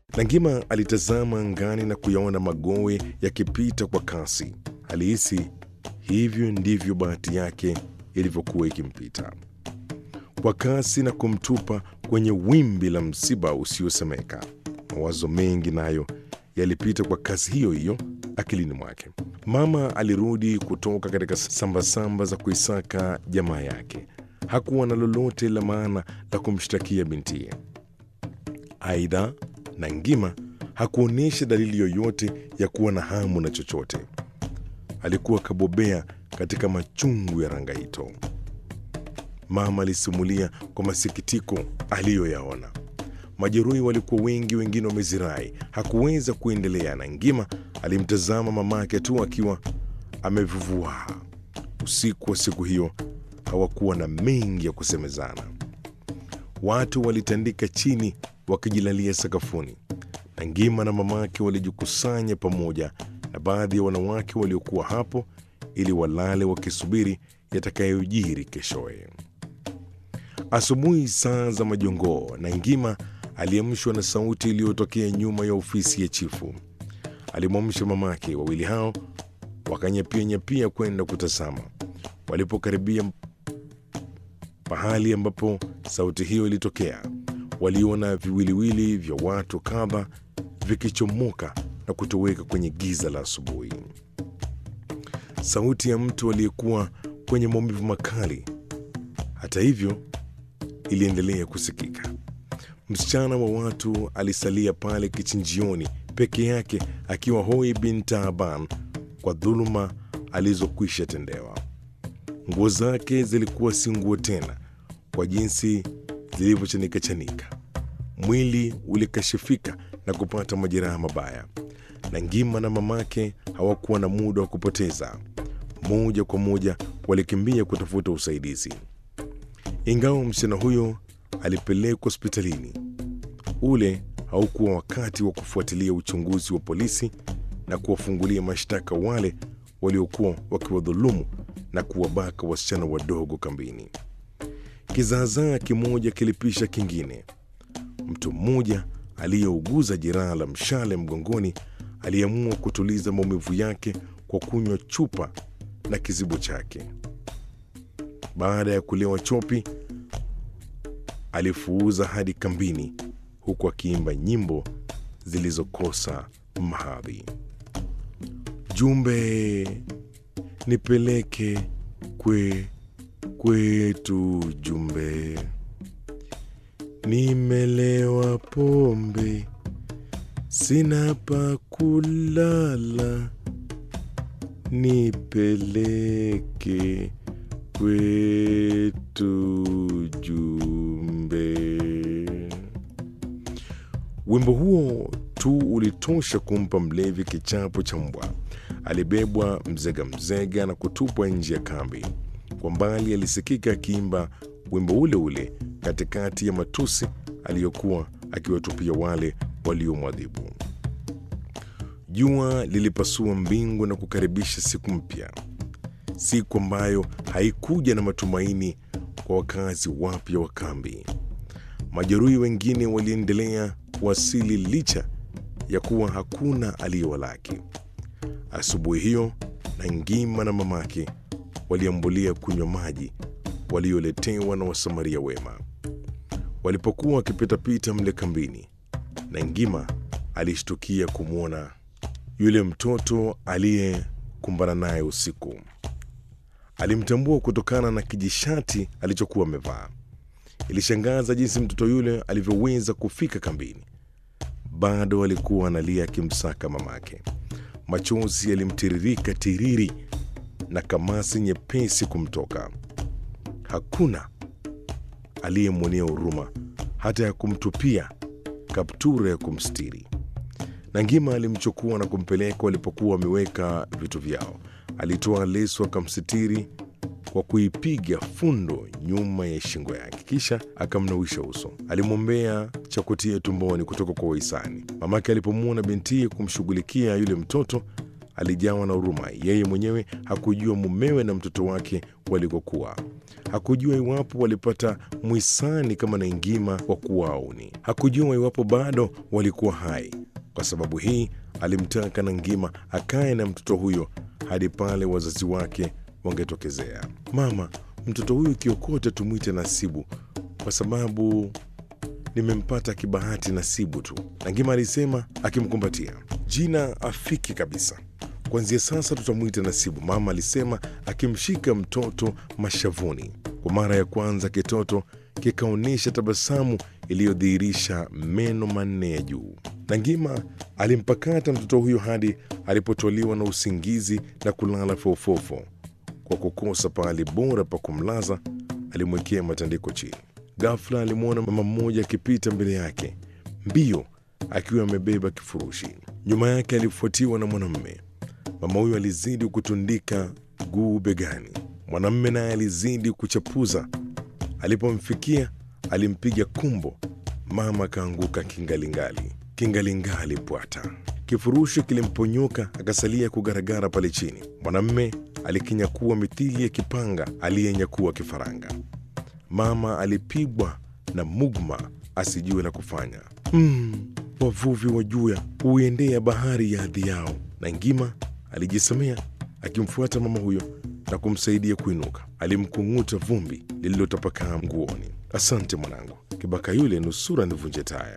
Nangima alitazama angani na kuyaona magowe yakipita kwa kasi. Alihisi hivyo ndivyo bahati yake ilivyokuwa ikimpita kwa kasi na kumtupa kwenye wimbi la msiba usiosemeka. Mawazo mengi nayo yalipita kwa kasi hiyo hiyo akilini mwake. Mama alirudi kutoka katika sambasamba za kuisaka jamaa yake. Hakuwa na lolote la maana la kumshtakia bintiye. Aidha, Nangima hakuonyesha dalili yoyote ya kuwa na hamu na chochote. Alikuwa kabobea katika machungu ya Rangaito. Mama alisimulia kwa masikitiko aliyoyaona. Majeruhi walikuwa wengi, wengine wamezirai. Hakuweza kuendelea. Nangima alimtazama mamake tu akiwa amevuvua. Usiku wa siku hiyo hawakuwa na mengi ya kusemezana. Watu walitandika chini wakijilalia sakafuni. Nangima na mamake walijikusanya pamoja na baadhi ya wanawake waliokuwa hapo ili walale wakisubiri yatakayojiri keshoye. Asubuhi saa za majongoo, Nangima aliamshwa na sauti iliyotokea nyuma ya ofisi ya chifu. Alimwamsha mamake. Wawili hao wakanyapia nyapia kwenda kutazama. Walipokaribia pahali ambapo sauti hiyo ilitokea, waliona viwiliwili vya watu kadha vikichomoka na kutoweka kwenye giza la asubuhi. Sauti ya mtu aliyekuwa kwenye maumivu makali, hata hivyo, iliendelea kusikika. Msichana wa watu alisalia pale kichinjioni peke yake, akiwa hoi bin taaban kwa dhuluma alizokwisha tendewa. Nguo zake zilikuwa si nguo tena kwa jinsi zilivyochanika chanika. Mwili ulikashifika na kupata majeraha mabaya. Nangima na mamake hawakuwa na muda wa kupoteza. Moja kwa moja walikimbia kutafuta usaidizi. Ingawa msichana huyo alipelekwa hospitalini, ule haukuwa wakati wa kufuatilia uchunguzi wa polisi na kuwafungulia mashtaka wale waliokuwa wakiwadhulumu na kuwabaka wasichana wadogo kambini. Kizaazaa kimoja kilipisha kingine. Mtu mmoja aliyeuguza jeraha la mshale mgongoni aliamua kutuliza maumivu yake kwa kunywa chupa na kizibo chake. Baada ya kulewa chopi, alifuuza hadi kambini, huku akiimba nyimbo zilizokosa mahadhi. Jumbe nipeleke kwe kwetu, jumbe nimelewa pombe, sina pa kulala, nipeleke kwetu, jumbe. Wimbo huo tu ulitosha kumpa mlevi kichapo cha mbwa. Alibebwa mzega mzega na kutupwa nje ya kambi. Kwa mbali alisikika akiimba wimbo ule ule katikati ya matusi aliyokuwa akiwatupia wale waliomwadhibu. Jua lilipasua mbingu na kukaribisha siku mpya, siku ambayo haikuja na matumaini kwa wakazi wapya wa kambi. Majeruhi wengine waliendelea kuwasili licha ya kuwa hakuna aliyewalaki. Asubuhi hiyo Nangima na mamake waliambulia kunywa maji walioletewa na wasamaria wema. Walipokuwa wakipitapita mle kambini, Nangima alishtukia kumwona yule mtoto aliyekumbana naye usiku. Alimtambua kutokana na kijishati alichokuwa amevaa. Ilishangaza jinsi mtoto yule alivyoweza kufika kambini. Bado alikuwa analia akimsaka mamake. Machozi yalimtiririka tiriri na kamasi nyepesi kumtoka. Hakuna aliyemwonea huruma hata ya kumtupia kaptura ya kumstiri. Nangima alimchukua na kumpeleka walipokuwa wameweka vitu vyao. Alitoa leso akamsitiri kwa kuipiga fundo nyuma ya shingo yake, kisha akamnawisha uso. Alimwombea cha kutia tumboni kutoka kwa wahisani. Mamake alipomwona bintiye kumshughulikia yule mtoto alijawa na huruma. Yeye mwenyewe hakujua mumewe na mtoto wake walikokuwa. Hakujua iwapo walipata mwisani kama Naingima wa kuwauni. Hakujua iwapo bado walikuwa hai. Kwa sababu hii alimtaka Nangima akae na mtoto huyo hadi pale wazazi wake wangetokezea. Mama, mtoto huyu kiokote tumwite Nasibu kwa sababu nimempata kibahati Nasibu tu, Nangima alisema akimkumbatia. Jina afiki kabisa. Kuanzia sasa tutamwita Nasibu, mama alisema akimshika mtoto mashavuni. Kwa mara ya kwanza kitoto kikaonyesha tabasamu iliyodhihirisha meno manne ya juu. Nangima alimpakata mtoto huyo hadi alipotoliwa na usingizi na kulala fofofo. Kwa kukosa pahali bora pa kumlaza, alimwekea matandiko chini. Ghafla alimwona mama mmoja akipita mbele yake mbio, akiwa amebeba kifurushi. Nyuma yake alifuatiwa na mwanamume. Mama huyo alizidi kutundika guu begani, mwanamume naye alizidi kuchapuza. Alipomfikia alimpiga kumbo, mama akaanguka kingalingali, kingalingali bwata. Kifurushi kilimponyoka akasalia kugaragara pale chini. Mwanamume alikinyakua mithili ya kipanga aliyenyakua kifaranga. Mama alipigwa na mugma asijue la kufanya. Mm, wavuvi wa juya huiendea bahari ya hadhi yao. Nangima alijisemea akimfuata mama huyo na kumsaidia kuinuka. Alimkung'uta vumbi lililotapakaa nguoni. Asante mwanangu, kibaka yule nusura nivunje taya.